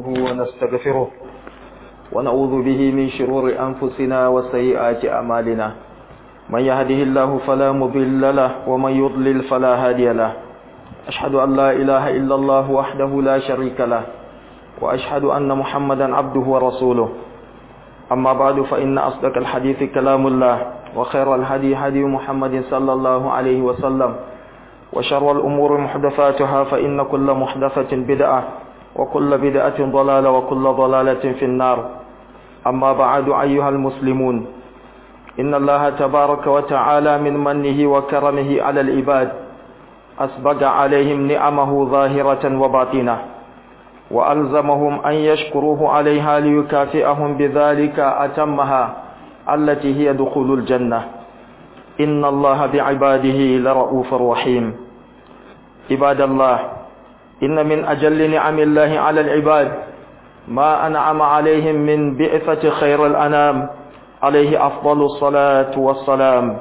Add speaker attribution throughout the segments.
Speaker 1: ونستغفره ونعوذ به من شرور أنفسنا وسيئات أعمالنا من يهده الله فلا مضل له ومن يضلل فلا هادي له أشهد أن لا إله إلا الله وحده لا شريك له وأشهد أن محمدا عبده ورسوله أما بعد فإن أصدق الحديث كلام الله وخير الهدي هدي محمد صلى الله عليه وسلم وشر الأمور محدثاتها فإن كل محدثة بدعة وكل بدعة ضلالة وكل ضلالة في النار أما بعد أيها المسلمون إن الله تبارك وتعالى من منه وكرمه على العباد أسبق عليهم نعمه ظاهرة وباطنة وألزمهم أن يشكروه عليها ليكافئهم بذلك أتمها التي هي دخول الجنة إن الله بعباده لرؤوف رحيم عباد الله إن من أجل نعم الله على العباد ما أنعم عليهم من بعثة خير الأنام عليه أفضل الصلاة والسلام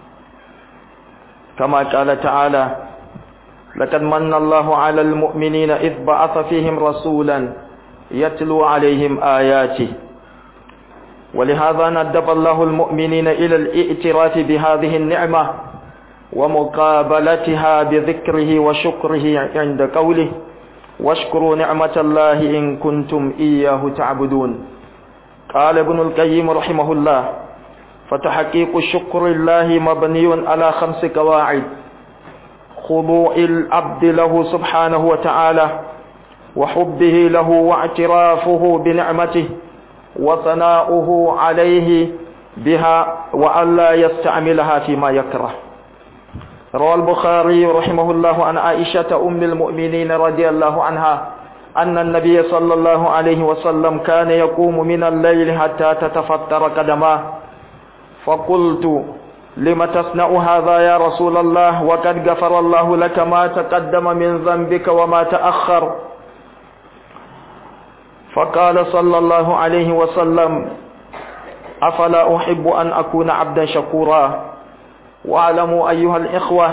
Speaker 1: كما قال تعالى لقد من الله على المؤمنين إذ بعث فيهم رسولا يتلو عليهم آياته ولهذا ندب الله المؤمنين إلى الائتراف بهذه النعمة ومقابلتها بذكره وشكره عند قوله واشكروا نعمة الله إن كنتم إياه تعبدون قال ابن القيم رحمه الله فتحقيق شكر الله مبني على خمس قواعد خضوع العبد له سبحانه وتعالى وحبه له واعترافه بنعمته وثناؤه عليه بها وألا يستعملها فيما يكره روى البخاري رحمه الله عن عائشة أم المؤمنين رضي الله عنها أن النبي صلى الله عليه وسلم كان يقوم من الليل حتى تتفطر قدماه فقلت لم تصنع هذا يا رسول الله وقد غفر الله لك ما تقدم من ذنبك وما تأخر فقال صلى الله عليه وسلم أفلا أحب أن أكون عبدا شكورا واعلموا أيها الإخوة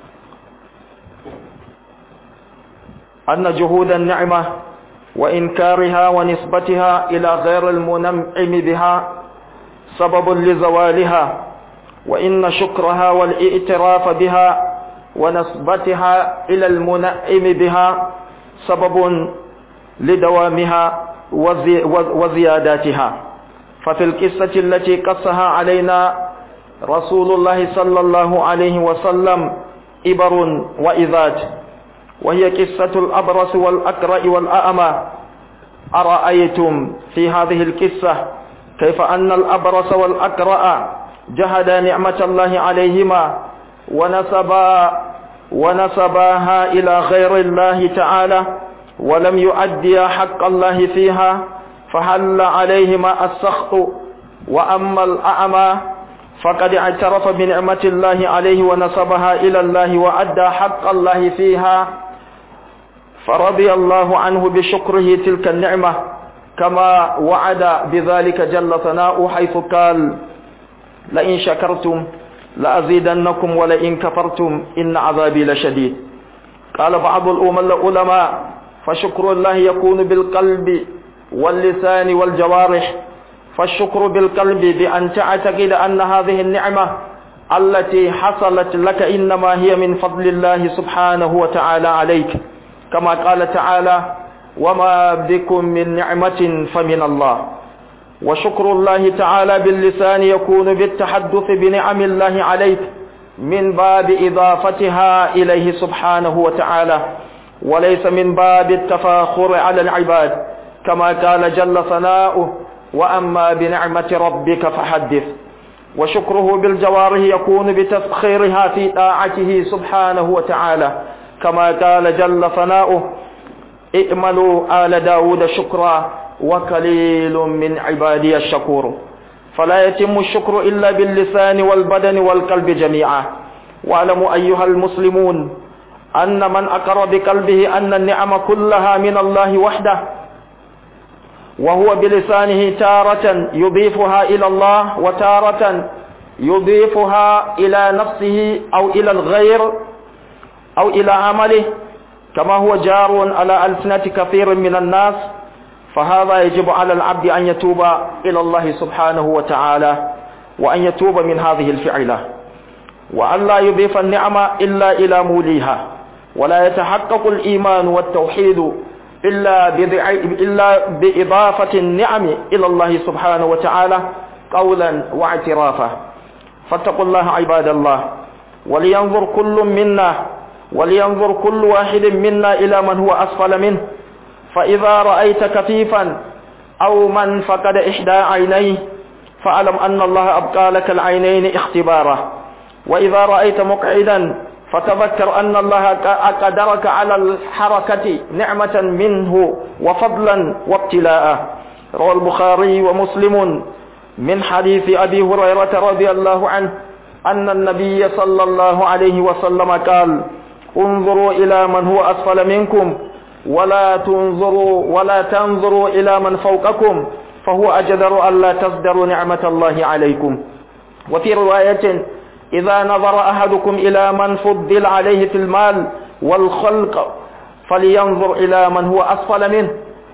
Speaker 1: أن جهود النعمة وإنكارها ونسبتها إلى غير المنعم بها سبب لزوالها وإن شكرها والإئتراف بها ونسبتها إلى المنعم بها سبب لدوامها وزي وزياداتها ففي القصة التي قصها علينا رسول الله صلى الله عليه وسلم إبر وإذات وهي قصة الأبرص والأكرأ والأأمى أرأيتم في هذه القصة كيف أن الأبرص والأكرأ جهدا نعمة الله عليهما ونسبا ونسباها إلى غير الله تعالى ولم يؤديا حق الله فيها فحل عليهما السخط وأما الأعمى فقد اعترف بنعمة الله عليه ونسبها إلى الله وأدى حق الله فيها فرضي الله عنه بشكره تلك النعمة كما وعد بذلك جل ثناؤه حيث قال لئن شكرتم لأزيدنكم ولئن كفرتم إن عذابي لشديد قال بعض العلماء فشكر الله يكون بالقلب واللسان والجوارح فالشكر بالقلب بأن تعتقد أن هذه النعمة التي حصلت لك إنما هي من فضل الله سبحانه وتعالى عليك كما قال تعالى وما بكم من نعمة فمن الله وشكر الله تعالى باللسان يكون بالتحدث بنعم الله عليك من باب إضافتها إليه سبحانه وتعالى وليس من باب التفاخر على العباد كما قال جل ثناؤه وأما بنعمة ربك فحدث وشكره بالجوارح يكون بتسخيرها في طاعته سبحانه وتعالى كما قال جل ثناؤه ائملوا آل داود شكرا وقليل من عبادي الشكور فلا يتم الشكر إلا باللسان والبدن والقلب جميعا واعلموا أيها المسلمون أن من أقر بقلبه أن النعم كلها من الله وحده وهو بلسانه تارة يضيفها إلى الله وتارة يضيفها إلى نفسه أو إلى الغير أو إلى عمله كما هو جار على ألسنة كثير من الناس فهذا يجب على العبد أن يتوب إلى الله سبحانه وتعالى وأن يتوب من هذه الفعلة وأن لا يضيف النعمة إلا إلى موليها ولا يتحقق الإيمان والتوحيد إلا, إلا بإضافة النعم إلى الله سبحانه وتعالى قولا واعترافا فاتقوا الله عباد الله ولينظر كل منا ولينظر كل واحد منا إلى من هو أسفل منه فإذا رأيت كفيفا أو من فقد إحدى عينيه فاعلم أن الله أبقى لك العينين اختبارا وإذا رأيت مقعدا فتذكر أن الله قدرك على الحركة نعمة منه وفضلا وابتلاء روى البخاري ومسلم من حديث أبي هريرة رضي الله عنه أن النبي صلى الله عليه وسلم قال انظروا إلى من هو أسفل منكم ولا تنظروا ولا تنظروا إلى من فوقكم فهو أجدر ألا تصدروا نعمة الله عليكم وفي رواية إذا نظر أحدكم إلى من فضل عليه في المال والخلق فلينظر إلى من هو أسفل منه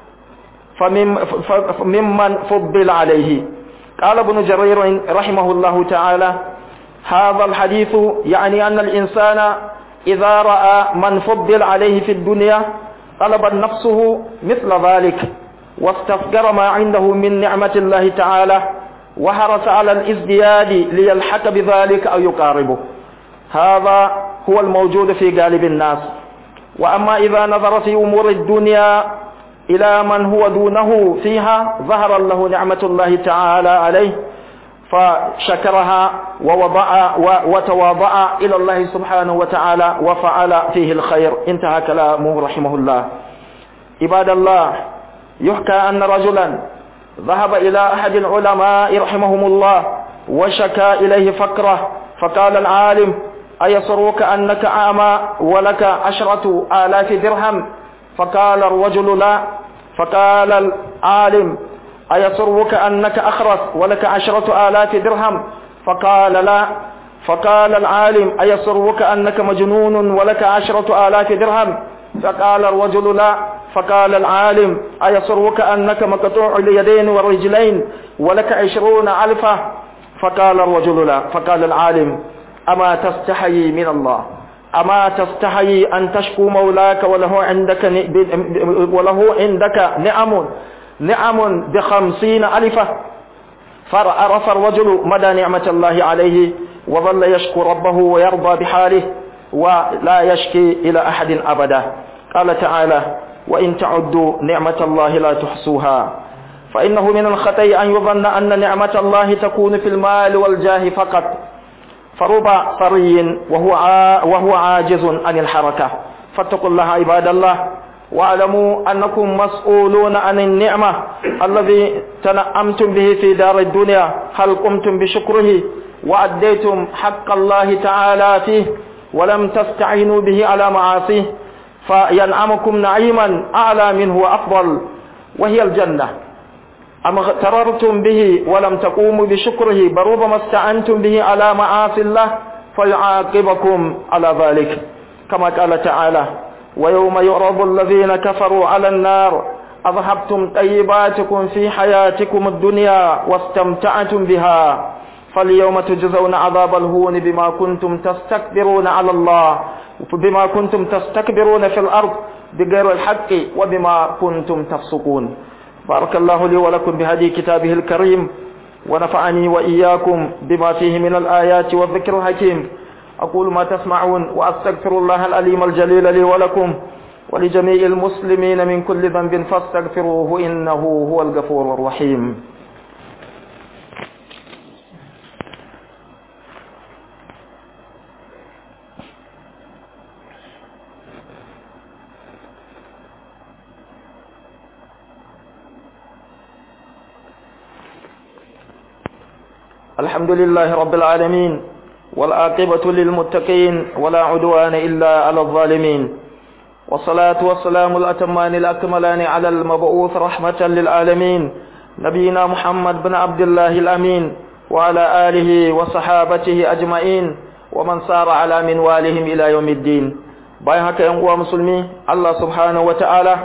Speaker 1: فممن فضل عليه قال ابن جرير رحمه الله تعالى هذا الحديث يعني أن الإنسان إذا رأى من فضل عليه في الدنيا طلب نفسه مثل ذلك واستفقر ما عنده من نعمة الله تعالى وحرص على الازدياد ليلحق بذلك أو يقاربه هذا هو الموجود في غالب الناس وأما إذا نظر في أمور الدنيا إلى من هو دونه فيها ظهر له نعمة الله تعالى عليه فشكرها ووضع وتواضع إلى الله سبحانه وتعالى وفعل فيه الخير انتهى كلامه رحمه الله عباد الله يحكى أن رجلا ذهب إلى أحد العلماء رحمهم الله وشكى إليه فقره فقال العالم أيسرك أنك أعمى ولك عشرة آلاف درهم فقال الرجل لا فقال العالم أيسرك أنك أخرس ولك عشرة آلاف درهم فقال لا فقال العالم أيسرك أنك مجنون ولك عشرة آلاف درهم فقال الرجل لا فقال العالم أيسرك أنك مقطوع اليدين والرجلين ولك عشرون ألفا فقال الرجل لا فقال العالم أما تستحيي من الله أما تستحيي أن تشكو مولاك وله عندك وله عندك نعم نعم بخمسين ألفة فعرف الرجل مدى نعمة الله عليه وظل يشكو ربه ويرضى بحاله ولا يشكي إلى أحد أبدا قال تعالى وإن تعدوا نعمة الله لا تحصوها فإنه من الخطأ أن يظن أن نعمة الله تكون في المال والجاه فقط فرب ثري وهو وهو عاجز عن الحركة فاتقوا الله عباد الله واعلموا أنكم مسؤولون عن النعمة الذي تنعمتم به في دار الدنيا هل قمتم بشكره وأديتم حق الله تعالى فيه ولم تستعينوا به على معاصيه فينعمكم نعيما أعلى منه وأفضل وهي الجنة أم اغتررتم به ولم تقوموا بشكره بل ربما استعنتم به على معاصي الله فيعاقبكم على ذلك كما قال تعالى ويوم يعرض الذين كفروا على النار أذهبتم طيباتكم في حياتكم الدنيا واستمتعتم بها فاليوم تجزون عذاب الهون بما كنتم تستكبرون على الله بما كنتم تستكبرون في الأرض بغير الحق وبما كنتم تفسقون بارك الله لي ولكم بهدي كتابه الكريم ونفعني وإياكم بما فيه من الآيات والذكر الحكيم أقول ما تسمعون وأستغفر الله الأليم الجليل لي ولكم ولجميع المسلمين من كل ذنب فاستغفروه إنه هو الغفور الرحيم الحمد لله رب العالمين والعاقبة للمتقين ولا عدوان إلا على الظالمين والصلاة والسلام الأتمان الأكملان على المبعوث رحمة للعالمين نبينا محمد بن عبد الله الأمين وعلى آله وصحابته أجمعين ومن سار على منوالهم إلى يوم الدين bayan haka ‘yan uwa musulmi Allah subhanahu wa ta'ala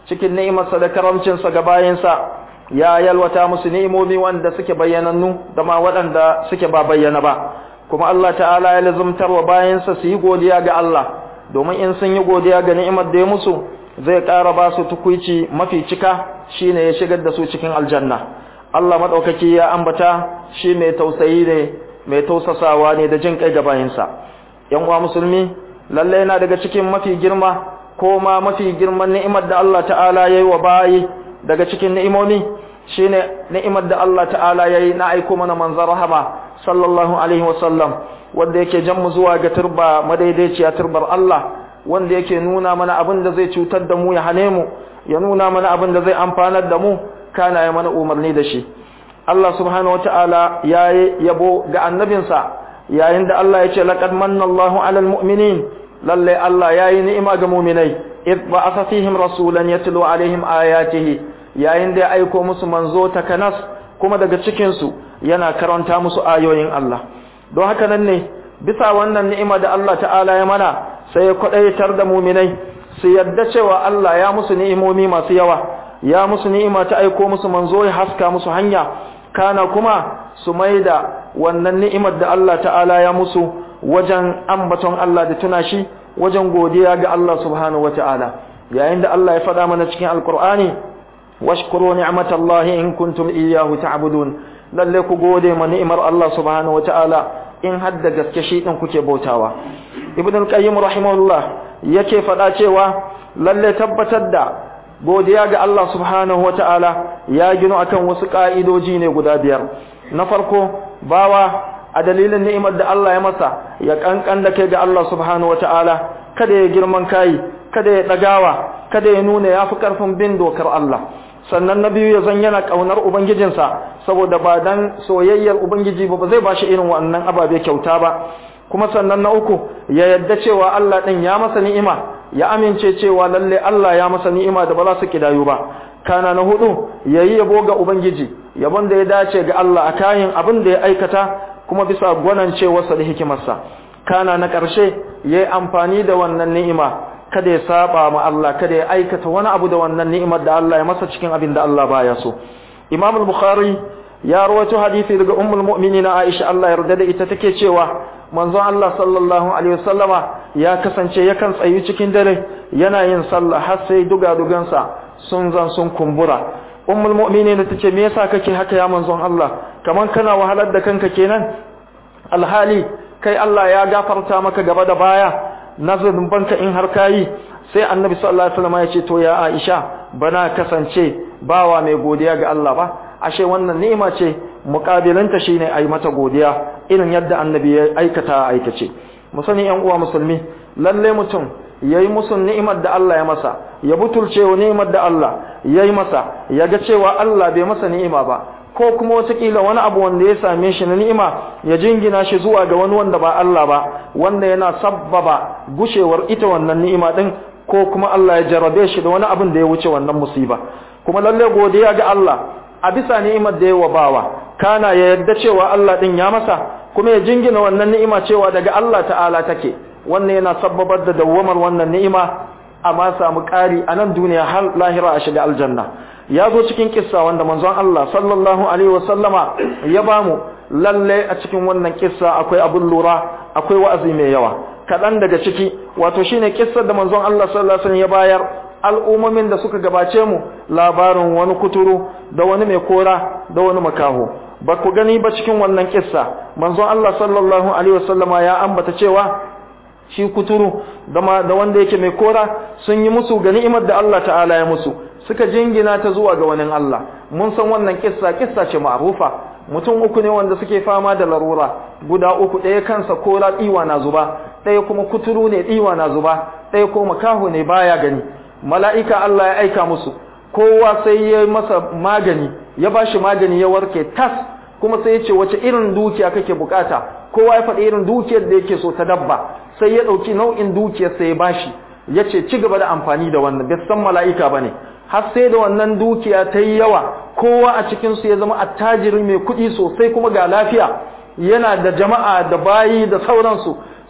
Speaker 1: cikin ni'imarsa da karamcinsa ga bayinsa ya yalwata musu ni'imomi wanda suke bayyanannu da ma waɗanda suke ba bayyana ba kuma Allah ta'ala ya lazumtar wa bayansa su yi godiya ga Allah domin in sun yi godiya ga ni'imar da ya musu zai ƙara ba su tukuici mafi cika shine ya shigar da su cikin aljanna Allah madaukaki ya ambata shi mai tausayi ne mai tausasawa ne da jin kai ga bayansa yan uwa musulmi lalle yana daga cikin mafi girma ko ma mafi girman ni'imar da Allah ta'ala yayi wa bayi daga cikin ni'imomi shine ni'imar da Allah ta'ala yayi na aiko mana manzon rahama sallallahu alaihi wasallam wanda yake jan mu zuwa ga turba madaidaiciya turbar Allah wanda yake nuna mana abin da zai cutar da mu ya hane mu ya nuna mana abin da zai amfanar da mu kana ya mana umarni da shi Allah subhanahu wataala yayi yabo ga annabinsa yayin da Allah ya ce laqad manna Allahu 'alal mu'minin lalle Allah yayi ni'ima ga mu'minai id ba'atha fihim rasulan yatlu 'alaihim ayatihi yayin da ya aiko musu manzo takanas kuma daga cikin su yana karanta musu ayoyin Allah don haka nan ne bisa wannan ni'ima da Allah ta'ala ya mana sai ya kwadaitar da mu'minai su yadda cewa Allah ya musu ni'imomi masu yawa ya musu ni'ima ta aiko musu manzo ya haska musu hanya kana kuma su maida wannan ni'imar da Allah ta'ala ya musu wajen ambaton Allah da tuna shi wajen godiya ga Allah subhanahu wata'ala yayin da Allah ya faɗa mana cikin alkur'ani washkuru ni'matallahi in kuntum iyyahu ta'budun lalle ku gode ma ni'imar Allah subhanahu wata'ala in hadda gaske shi din kuke bautawa ibn al-qayyim rahimahullah yake faɗa cewa lalle tabbatar da godiya ga Allah subhanahu wata'ala ya gino akan wasu ka'idoji ne guda biyar na farko bawa a dalilin ni'imar da Allah ya masa ya kankan da kai ga Allah subhanahu wata'ala kada ya girman kai kada ya dagawa kada ya nuna yafi karfin bin dokar Allah sannan na biyu ya zan yana kaunar ubangijinsa saboda ba dan soyayyar ubangiji ba zai bashi irin wannan ababe kyauta ba kuma sannan na uku ya yadda cewa Allah din ya masa ni'ima ya amince cewa lalle Allah ya masa ni'ima da ba za su kidayu ba kana na hudu yayi yabo ga ubangiji yabon da ya dace ga Allah a kayan abin da ya aikata kuma bisa gwanancewarsa da hikimarsa kana na ƙarshe yayi amfani da wannan ni'ima kada ya saba ma Allah kada ya aikata wani abu da wannan ni'imar da Allah ya masa cikin abin da Allah baya so Imam al-Bukhari ya rawaito hadisi daga ummul mu'minin Aisha Allah ya yarda da ita take cewa manzon Allah sallallahu alaihi wasallama ya kasance yakan tsayi cikin dare yana yin sallah har sai duga-dugansa sun zan sun kumbura ummul mu'minin tace me yasa kake haka ya manzon Allah kaman kana wahalar da kanka kenan alhali kai Allah ya gafarta maka gaba da baya nazarin banka in har kayi sai annabi sallallahu alaihi wasallam ya ce to ya Aisha bana kasance bawa mai godiya ga Allah ba ashe wannan ni'ima ce muqabilanta shine ayi mata godiya irin yadda annabi ya aikata aikace mu sani yan uwa musulmi lalle mutum yayi musu ni'imar da Allah ya masa ya butulce wa ni'imar da Allah yayi masa ya ga cewa Allah bai masa ni'ima ba ko kuma watakila wani abu wanda ya same shi na ni'ima ya jingina shi zuwa ga wani wanda ba Allah ba wanda yana sabbaba gushewar ita wannan ni'ima din ko kuma Allah ya jarabe shi da wani abin da ya wuce wannan musiba kuma lalle godiya ga Allah a bisa ni'imar da ya wa bawa kana ya yarda cewa Allah din ya masa kuma ya jingina wannan ni'ima cewa daga Allah ta'ala take wannan yana sabbabar da dawwamar wannan ni'ima amma samu ƙari a nan duniya har lahira a shiga aljanna ya zo cikin kissa wanda manzon Allah sallallahu alaihi wasallama ya bamu lalle a cikin wannan kissa akwai abun lura akwai wa'azi mai yawa kaɗan daga ciki wato shine kissar da manzon Allah sallallahu alaihi wasallam ya bayar al'ummomin da suka gabace mu labarin wani kuturu da wani mai kora da wani makaho ba ku gani ba cikin wannan kissa manzon Allah sallallahu alaihi wasallama ya ambata cewa shi kuturu da wanda yake mai kora sun yi musu ga ni'imar da Allah ta'ala ya musu suka jingina ta zuwa ga wani Allah mun san wannan kissa kissa ce ma'rufa mutum uku ne wanda suke fama da larura guda uku ɗaya kansa kora tsiwa na zuba ɗaya kuma kuturu ne tsiwa na zuba ɗaya ko makaho ne baya gani mala'ika Allah ya aika musu kowa sai ya masa magani ya bashi magani ya warke tas kuma sai ya ce wace irin dukiya kake bukata kowa ya faɗi irin dukiyar da yake so ta dabba sai ya ɗauki nau'in dukiyar sai ya bashi ya ce ci gaba da amfani da wannan bai san mala'ika ba ne har sai da wannan dukiya ta yi yawa kowa a cikinsu ya zama attajiri mai kuɗi sosai kuma ga lafiya yana da jama'a da bayi da sauransu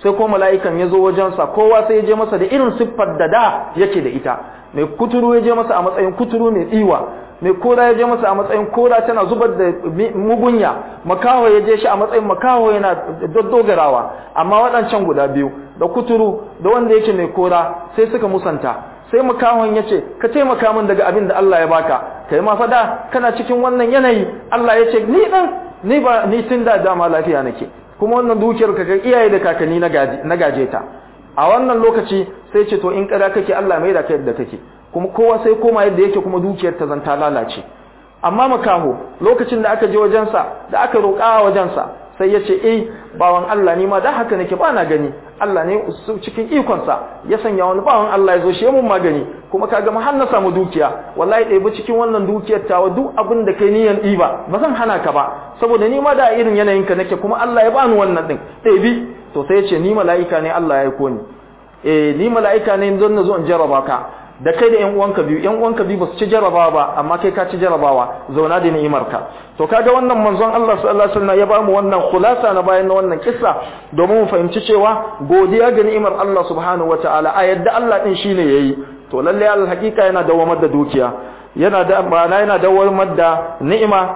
Speaker 1: sai ko mala'ikan ya zo wajensa kowa sai ya je masa da irin siffar da da yake da ita mai kuturu ya je masa a matsayin kuturu mai tsiwa mai kora ya je masa a matsayin kora tana zubar da mugunya makaho ya je shi a matsayin makaho yana daddogarawa amma waɗancan guda biyu da kuturu da wanda yake mai kora sai suka musanta sai makahon ya ce ka taimaka min daga abin da Allah ya baka kai ma fada kana cikin wannan yanayi Allah ya ce ni dan ni ba ni tun da dama lafiya nake kuma wannan dukiyar ka kai iyaye da kakanni na gaje ta a wannan lokaci sai ce to in kada kake Allah mai da kai yadda kake kuma kowa sai koma yadda yake kuma dukiyar ta zanta lalace amma makaho lokacin da aka je wajensa da aka roƙa a wajensa sai ya ce eh bawan Allah ni ma da haka nake ba na gani Allah ne cikin ikonsa ya sanya wani bawan Allah ya zo shi mun magani kuma kaga ma har na samu dukiya wallahi ɗaya cikin wannan dukiyar tawa duk abin da kai niyan ɗiba ba zan hana ka ba saboda ni ma da irin yanayin ka nake kuma Allah ya bani wannan din ɗebi to sai ya ce ni mala'ika ne Allah ya aiko ni eh ni mala'ika ne don na zo in jarraba ka da kai da ƴan uwanka biyu ƴan uwanka biyu basu ci jarabawa ba amma kai ka ci jarabawa zauna da ni'imarka to kaga wannan manzon Allah sallallahu alaihi wasallam ya bamu wannan khulasa na bayan na wannan kissa domin mu fahimci cewa godiya ga ni'imar Allah subhanahu wataala a yadda Allah din shine yayi to lalle al hakika yana dawamar da dukiya yana da ma'ana yana dawamar da ni'ima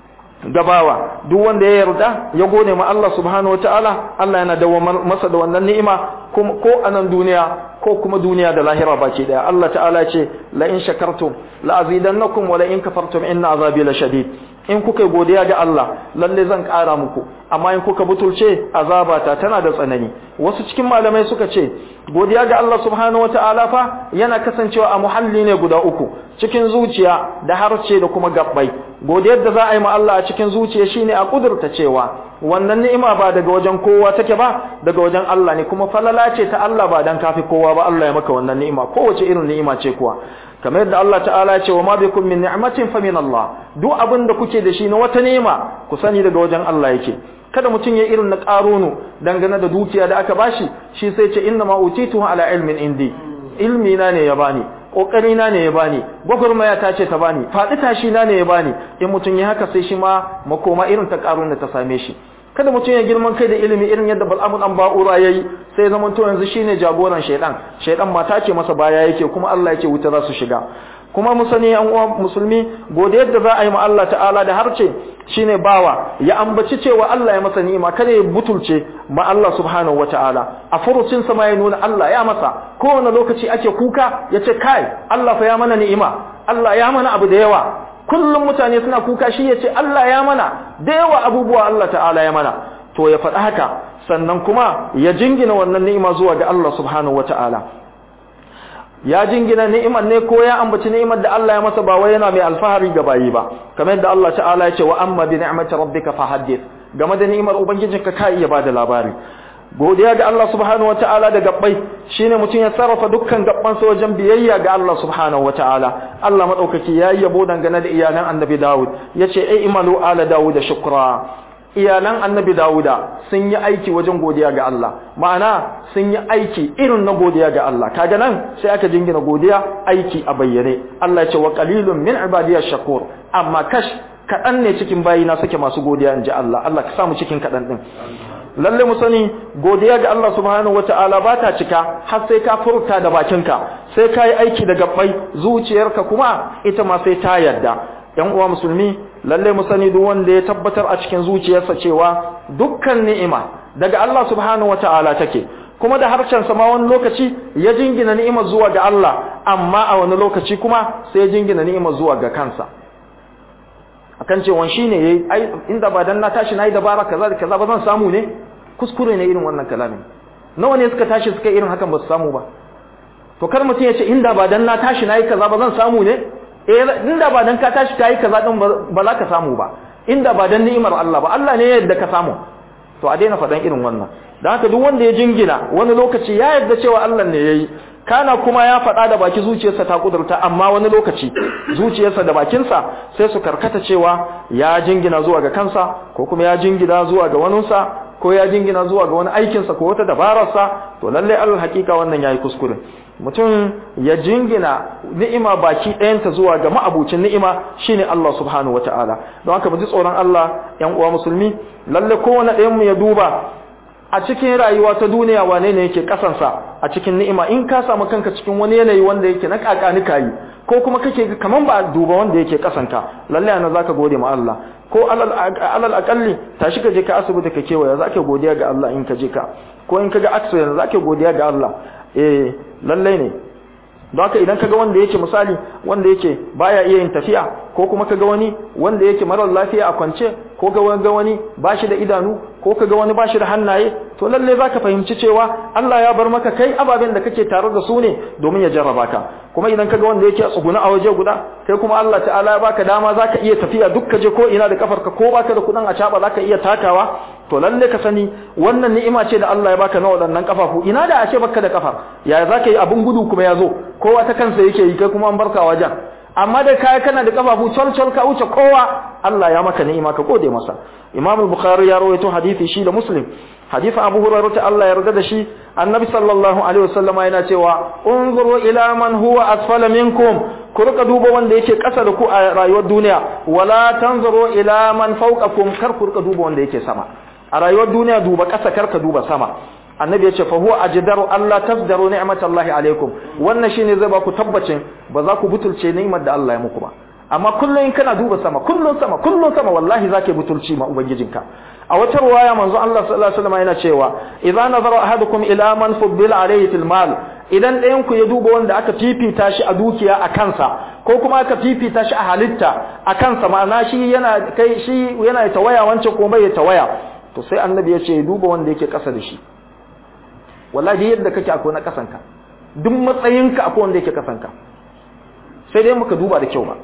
Speaker 1: gabawa duk wanda ya yarda ya gode ma Allah subhanahu wataala Allah yana dawamar masa da wannan ni'ima ko a nan duniya ko kuma duniya da lahira baki daya Allah ta'ala ce la in shakartum la azidannakum wa la in kafartum inna azabi la shadid in kuka godiya ga Allah lalle zan ƙara muku amma in kuka butulce azabata tana da tsanani wasu cikin malamai suka ce godiya ga Allah subhanahu wata'ala fa yana kasancewa a muhalli ne guda uku cikin zuciya da harce da kuma gabbai godiyar da za a yi ma Allah a cikin zuciya shine a kudurta cewa wannan ni'ima ba daga wajen kowa take ba daga wajen Allah ne kuma falala ce ta Allah ba dan kafi kowa ba Allah ya maka wannan ni'ima kowace irin ni'ima ce kuwa kamar yadda Allah ta'ala ya ce wa ma bikum min ni'matin fa min Allah duk abin da kuke da shi na wata ni'ima ku sani daga wajen Allah yake kada mutum ya irin na karunu dangane da dukiya da aka bashi shi sai ce inna ma utitu ala ilmin indi ilmi na ne ya bani kokari na ne ya bani gwagwarmaya ta ce ta bani faɗi tashi na ne ya bani in mutum ya haka sai shi ma makoma irin ta karun da ta same shi kada mutum ya girman kai da ilimi irin yadda bal'amun an ba'ura yayi sai zaman to yanzu shine jagoran shaidan shaidan mata ce masa baya yake kuma Allah yake wuta za su shiga kuma mu sani an uwa musulmi gode yadda za a yi ma Allah ta'ala da harce shine bawa ya ambaci cewa Allah ya masa ni'ima kada ya butulce ma Allah subhanahu wata'ala a furucin sa ma ya nuna Allah ya masa kowane lokaci ake kuka yace kai Allah fa ya mana ni'ima Allah ya mana abu da yawa kullum mutane suna kuka shi yace Allah ya mana da yawa abubuwa Allah ta'ala ya mana to ya faɗi haka sannan kuma ya jingina wannan ni'ima zuwa ga Allah subhanahu wata'ala ya jingina ni'imar ne ko ya ambaci ni'imar da Allah ya masa ba wai yana mai alfahari ga bayi ba kamar yadda Allah ta'ala ya ce wa amma bi ni'mati rabbika fahaddith game da ni'imar ubangijinka ka iya bada labari godiya ga Allah subhanahu wataala da gabbai shine mutum ya sarrafa dukkan gabban sa wajen biyayya ga Allah subhanahu wataala Allah madaukaki ya yabo dangane da iyalan annabi Dawud yace ai imalu ala Dawud shukra iyalan annabi Dawuda sun yi aiki wajen godiya ga Allah ma'ana sun yi aiki irin na godiya ga Allah kaga nan sai aka jingina godiya aiki a bayyane Allah ya ce wa qalilun min ibadiyash shakur amma kash kadan ne cikin bayina suke masu godiya inji Allah Allah ka samu cikin kadan din lalle mu sani godiya ga Allah subhanahu wataala ba ta cika har sai ka furta da bakinka sai ka yi aiki da gabbai zuciyarka kuma ita ma sai ta yarda yan uwa musulmi lalle mu sani duk wanda ya tabbatar a cikin zuciyarsa cewa dukkan ni'ima daga Allah subhanahu wataala take kuma da harshen sa ma wani lokaci ya jingina ni'imar zuwa ga Allah amma a wani lokaci kuma sai ya jingina ni'imar zuwa ga kansa akan cewa shine yayi ai inda ba dan na tashi nayi dabara kaza da kaza ba zan samu ne kuskure ne irin wannan kalamin nawa ne suka tashi suka irin hakan ba su samu ba to kar mutum ya ce inda ba dan na tashi nayi kaza ba zan samu ne eh inda ba dan ka tashi kai kaza din ba za ka samu ba inda ba dan ni'imar Allah ba Allah ne yadda ka samu to a daina faɗan irin wannan dan haka duk wanda ya jingina wani lokaci ya yarda cewa Allah ne yayi kana kuma ya faɗa da baki zuciyarsa ta kudurta amma wani lokaci zuciyarsa da bakinsa sai su karkata cewa ya jingina zuwa ga kansa ko kuma ya jingina zuwa ga waninsa ko ya jingina zuwa ga wani aikinsa ko wata dabararsa to lalle alal hakika wannan yayi kuskure mutum ya jingina ni'ima baki ɗayanta zuwa ga ma'abucin ni'ima shine Allah subhanahu wataala don haka mu ji tsoron Allah yan uwa musulmi lalle kowane ɗayan mu ya duba a cikin rayuwa ta duniya wane ne yake kasansa a cikin ni'ima in ka samu kanka cikin wani yanayi wanda yake na kakani kayi ko kuma kake kaman ba duba wanda yake kasanka lalle ana zaka gode ma Allah ko alal akalli tashi ka je ka asibiti ka kewaya zaka godiya ga Allah in ka je ka ko in kaga accident zaka godiya ga Allah eh lalle ne don haka idan kaga wanda yake misali wanda yake baya iya yin tafiya ko kuma kaga wani wanda yake marar lafiya a kwance ko ga wani bashi da idanu ko kaga wani bashi da hannaye to lalle zaka fahimci cewa Allah ya bar maka kai ababen da kake tare da su ne domin ya jarraba ka kuma idan kaga wanda yake tsuguna a waje guda kai kuma Allah ta'ala ya baka dama zaka iya tafiya duk kaje ko ina da kafarka ko baka da kudin a caba zaka iya takawa to lalle ka sani wannan ni'ima ce da Allah ya baka na waɗannan kafafu ina da a ce baka da kafar yaya zaka yi abun gudu kuma ya zo kowa ta kansa yake yi kai kuma an barka wajen amma da kai kana da kafafu col col ka wuce kowa Allah ya maka ni'ima ka gode masa Imam al-Bukhari ya rawaito hadisi shi da Muslim hadisin Abu Hurairah ta Allah ya yarda da shi Annabi sallallahu alaihi wasallama yana cewa unzuru ila man huwa asfala minkum ku rika duba wanda yake ƙasa da ku a rayuwar duniya wala tanzuru ila man fawqakum kar ku rika duba wanda yake sama a rayuwar duniya duba ƙasa kar ka duba sama annabi ya ce fa huwa ajdaru Allah tasdaru ni'matallahi alaikum wannan shine zai ba ku tabbacin ba za ku butulce ni'imar da Allah ya muku ba amma kullun in kana duba sama kullun sama kullun sama wallahi zaka butulci ma ubangijinka a wata ruwaya manzo Allah sallallahu alaihi wasallam yana cewa idza nazara ahadukum ila man fuddila alayhi fil mal idan ɗayan ku ya duba wanda aka fifita shi a dukiya a kansa ko kuma aka fifita shi a halitta a kansa ma'ana shi yana kai shi yana tawaya wancan ko bai tawaya to sai annabi ya ce duba wanda yake ƙasa da shi wallahi yadda kake akwai na kasanka duk matsayinka akwai wanda yake kasanka sai dai muka duba da kyau ba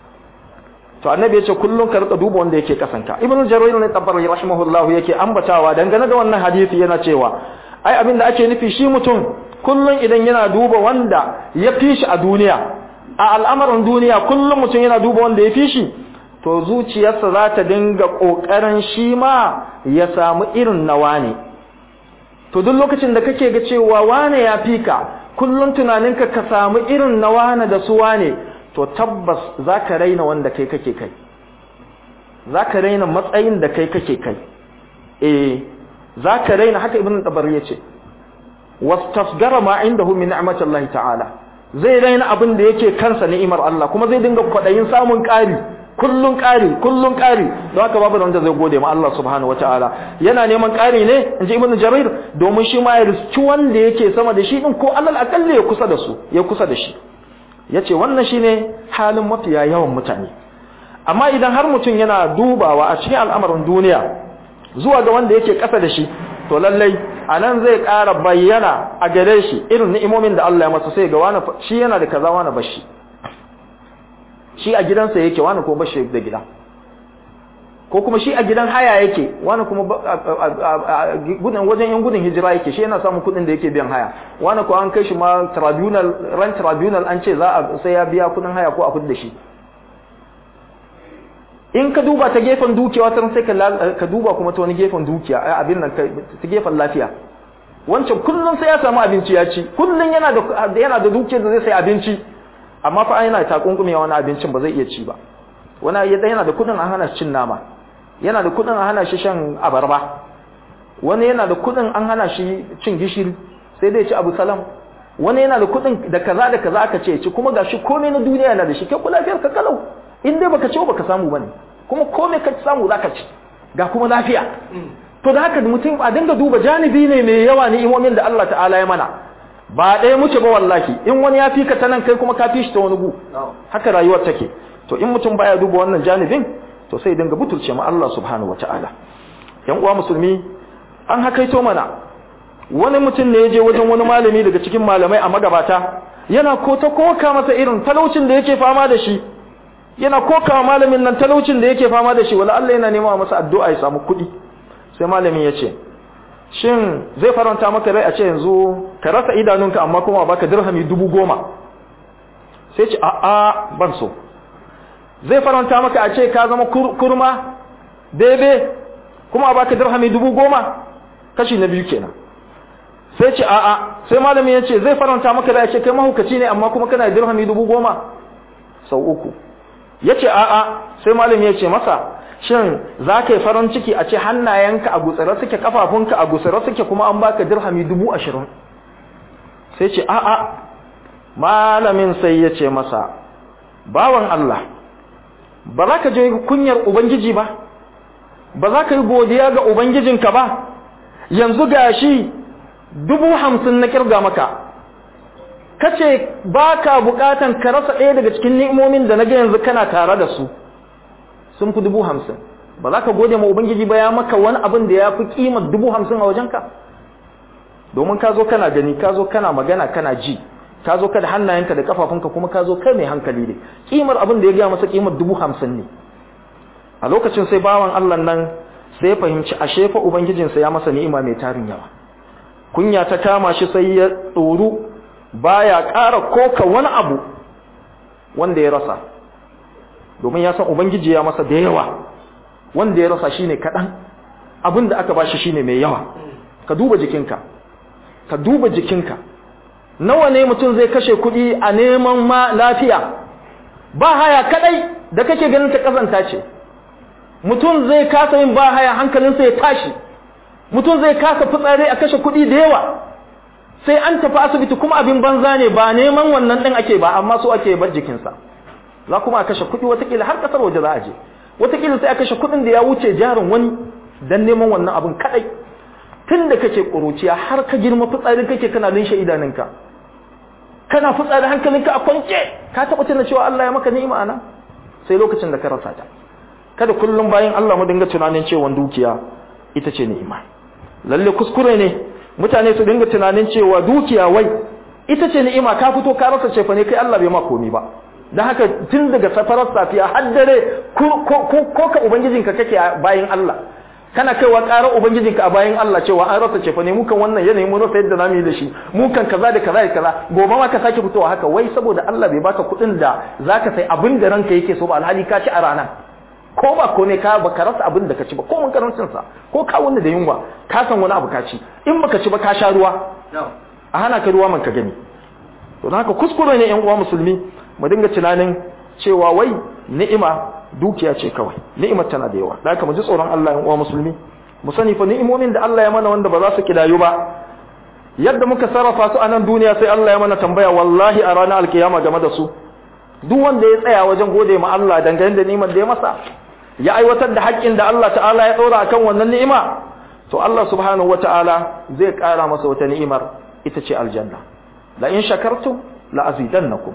Speaker 1: to annabi ya ce kullun ka rika duba wanda yake kasanka ibnu jarir ne tabari rahimahullah yake ambatawa dangane da wannan hadisi yana cewa ai abin da ake nufi shi mutum kullun idan yana duba wanda ya fi shi a duniya a al'amarin duniya kullun mutum yana duba wanda ya fi shi to zuciyarsa za ta dinga kokarin shi ma ya samu irin nawa ne to duk lokacin da kake ga cewa wane ya fi ka kullum tunaninka ka samu irin na wane da su wane to tabbas za ka raina wanda kai kake kai za ka raina matsayin da kai kake kai eh za ka raina haka ibn dabar ya ce wastasgara ma indahu min ni'matillahi ta'ala zai raina abin da yake kansa ni'imar Allah kuma zai dinga kwadayin samun ƙari kullun ƙari kullun ƙari don haka babu wanda zai gode ma Allah subhanahu wataala yana neman ƙari ne inji ibnu jarir domin shi ma ya riski wanda yake sama da shi din ko alal aqalli ya kusa da su ya kusa da shi yace wannan shine halin mafiya yawan mutane amma idan har mutum yana dubawa a cikin al'amarin duniya zuwa ga wanda yake ƙasa da shi to lallai anan zai ƙara bayyana a gare shi irin ni'imomin da Allah ya masa sai ga wani shi yana da kaza wani bashi shi a gidansa yake wani kuma bashi da gida ko kuma shi a gidan haya yake wani kuma gudun wajen yan gudun hijira yake shi yana samun kudin da yake biyan haya wani ko an kai shi ma tribunal ran tribunal an ce za a sai ya biya kudin haya ko a kudi da shi in ka duba ta gefen dukiya wata sai ka duba kuma ta wani gefen dukiya abin nan ta gefen lafiya wancan kullum sai ya samu abinci ya ci kullum yana da yana da dukiyar da zai sai abinci amma fa yana takunkume wani abincin ba zai iya ci ba wani yadda yana da kudin a hana shi cin nama yana da kudin a hana shi shan abarba wani yana da kudin an hana shi cin gishiri sai dai ci abu salam wani yana da kudin da kaza da kaza aka ce ci kuma gashi komai na duniya yana da shi kai lafiyar ka kalau in dai baka ci baka samu bane kuma komai ka samu zaka ci ga kuma lafiya to da haka mutum a dinga duba janibi ne mai yawa ne imomin da Allah ta'ala ya mana ba ɗaya muke ba wallahi in wani ya fi ka ta nan kai kuma ka fi shi ta wani gu haka rayuwar take to in mutum baya duba wannan janibin to sai dinga butulce ma Allah subhanahu wataala yan uwa musulmi an hakaito mana wani mutum ne ya je wajen wani malami daga cikin malamai a magabata yana ko ta koka masa irin talaucin da yake fama da shi yana koka malamin nan talaucin da yake fama da shi wala Allah yana nema masa addu'a ya samu kuɗi sai malamin ya ce shin zai faranta maka rai a ce yanzu ka rasa idanunka amma kuma baka dirhami dubu goma sai ce a'a ban so zai faranta maka a ce ka zama kurma bebe kuma baka dirhami dubu goma kashi na biyu kenan sai ce a'a sai malamin ya ce zai faranta maka rai a ce kai mahukaci ne amma kuma kana dirhami dubu goma sau uku ya ce a'a sai malamin ya ce masa shin za ka yi farin ciki a ce hannayenka a gutsare suke kafafunka a gutsare suke kuma an baka dirhami dubu ashirin sai ce a'a malamin sai ya ce masa bawan Allah ba za ka je kunyar ubangiji ba ba za ka yi godiya ga ubangijinka ba yanzu gashi dubu hamsin na kirga maka kace ba ka bukatan ka rasa ɗaya daga cikin ni'imomin da na ga yanzu kana tare da su sun fi dubu hamsin ba za ka gode ma ubangiji ba ya maka wani abin da ya fi kimar dubu hamsin a wajenka domin ka zo kana gani ka zo kana magana kana ji ka zo ka da hannayenka da kafafunka kuma ka zo kai mai hankali ne kimar abin da ya gaya masa kimar dubu hamsin ne a lokacin sai bawan allah nan sai ya fahimci ashe fa ubangijinsa ya masa ni'ima mai tarin yawa kunya ta kama shi sai ya tsoro baya ƙara koka wani abu wanda ya rasa domin ya san ubangiji ya masa da yawa wanda ya rasa shine kaɗan abin da aka bashi shine mai yawa ka duba jikinka ka duba jikinka nawa ne mutum zai kashe kuɗi a neman ma lafiya ba haya kaɗai da kake ganin ta ƙazanta ce mutum zai kasa yin ba haya hankalinsa ya tashi mutum zai kasa fitsari a kashe kuɗi da yawa sai an tafi asibiti kuma abin banza ne ba neman wannan ɗin ake ba amma so ake bar jikinsa za kuma a kashe kuɗi watakila har ƙasar waje za a je watakila sai a kashe kuɗin da ya wuce jarin wani don neman wannan abin kaɗai tun da kake ƙuruciya har ka girma fitsari kake kana linshe idanunka kana fitsari hankalinka a kwance ka taɓa tuna cewa Allah ya maka ni'ima ana sai lokacin da ka rasa ta kada kullum bayan Allah mu dinga tunanin cewa dukiya ita ce ni'ima lalle kuskure ne mutane su dinga tunanin cewa dukiya wai ita ce ni'ima ka fito ka rasa cefa ne kai Allah bai ma komi ba dan haka tun daga safarar safiya har dare ko ko ka ubangijinka kake bayan Allah kana kaiwa ƙarar ubangijinka a bayan Allah cewa an rasa cefa ne mukan wannan yanayin mu rasa yadda zamu yi da shi mukan kaza da kaza da kaza gobe ma ka sake fitowa haka wai saboda Allah bai baka kuɗin da zaka sai abin da ranka yake so ba alhali ka ci a rana ko ba ko ne ka baka rasa abin da ka ci ba ko mun karancin sa ko ka wanda da yunwa ka san wani abu ka ci in baka ci ba ka sha ruwa a hana ka ruwa man ka gani to don haka kuskure ne yan uwa musulmi mu dinga tunanin cewa wai ni'ima dukiya ce kawai ni'imar tana da yawa da haka mu ji tsoron Allah yan uwa musulmi mu sani fa ni'imomin da Allah ya mana wanda ba za su kidayu ba yadda muka sarrafa su a nan duniya sai Allah ya mana tambaya wallahi a ranar alkiyama game da su duk wanda ya tsaya wajen gode ma Allah dangane da ni'imar da ya masa ya aiwatar da haƙƙin da Allah ta'ala ya ɗora akan wannan ni'ima to Allah subhanahu wata'ala zai ƙara masa wata ni'imar ita ce aljanna la in shakartum la azidannakum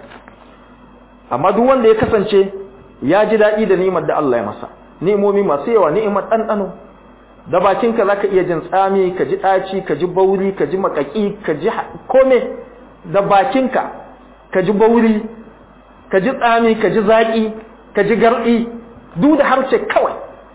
Speaker 1: amma duk wanda ya kasance ya ji daɗi da ni'imar da Allah ya masa ni'imomi masu yawa ni'imar ɗanɗano da bakinka za ka iya jin tsami ka ji ɗaci ka ji bauri ka ji makaƙi ka ji kome da bakinka ka ji bauri ka ji tsami ka ji zaƙi ka ji garɗi duk da harshe kawai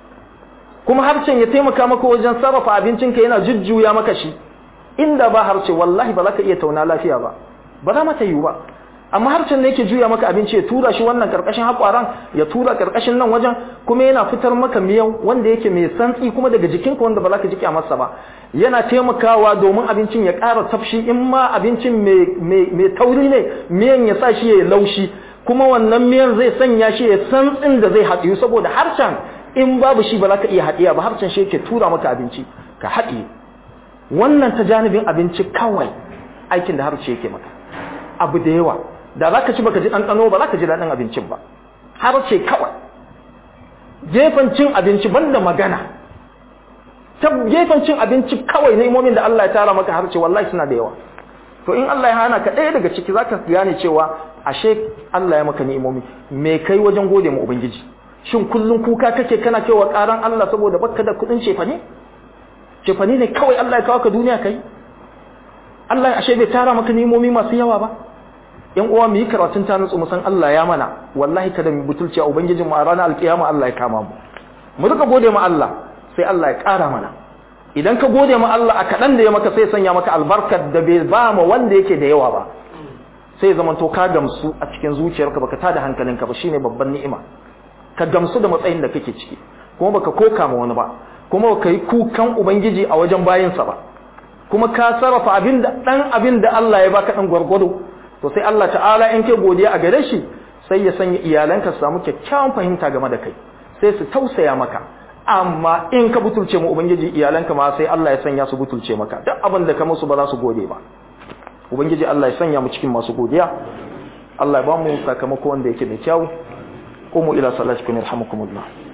Speaker 1: kuma harshen ya taimaka maka wajen sarrafa abincinka yana jujjuya maka shi inda ba harshe wallahi ba za ka iya tauna lafiya ba ba za mata yiwu ba amma harshen ne yake juya maka abinci ya tura shi wannan karkashin haƙwaran ya tura karkashin nan wajen kuma yana fitar maka miyau wanda yake mai santsi kuma daga jikinka wanda ba za ka ji masa ba yana taimakawa domin abincin ya ƙara tafshi in ma abincin mai tauri ne miyan ya sa shi ya laushi kuma wannan miyan zai sanya shi ya santsin da zai haɗiyu saboda harshen in babu shi ba za ka iya haɗiya ba harshen shi yake tura maka abinci ka haɗiye wannan ta janibin abinci kawai aikin da harshe yake maka abu da yawa da za ka ci baka ji ɗanɗano ba za ka ji daɗin abincin ba har ce kawai gefen cin abinci banda magana ta gefen cin abinci kawai na imomin da Allah ya tara maka har ce wallahi suna da yawa to in Allah ya hana ka ɗaya daga ciki za ka gane cewa ashe Allah ya maka ni'imomi me kai wajen gode ma ubangiji shin kullum kuka kake kana cewa ƙaran Allah saboda baka da kuɗin cefane cefane ne kawai Allah ya kawo ka duniya kai Allah ashe bai tara maka ni'imomi masu yawa ba yan uwa mu yi karatun ta nutsu musan Allah ya mana wallahi kada mu butulci a ubangijin mu a ranar alkiyama Allah ya kama mu mu rika gode ma Allah sai Allah ya ƙara mana idan ka gode ma Allah a kaɗan da ya maka sai sanya maka albarkar da bai ba ma wanda yake da yawa ba sai zaman to ka gamsu a cikin zuciyarka baka tada hankalinka ba shine babban ni'ima ka gamsu da matsayin da kake ciki kuma baka koka ma wani ba kuma baka yi kukan ubangiji a wajen bayinsa ba kuma ka sarrafa abin da dan abin da Allah ya baka dan gwargwado to sai Allah ta'ala in kai godiya a gare shi sai ya sanya iyalanka su samu kyakkyawan fahimta game da kai sai su tausaya maka amma in ka butulce mu ubangiji iyalanka ma sai Allah ya sanya su butulce maka duk abin da ka musu ba za su gode ba ubangiji Allah ya sanya mu cikin masu godiya Allah ya ba mu sakamako wanda yake da kyau qumu ila salatikum yarhamukumullah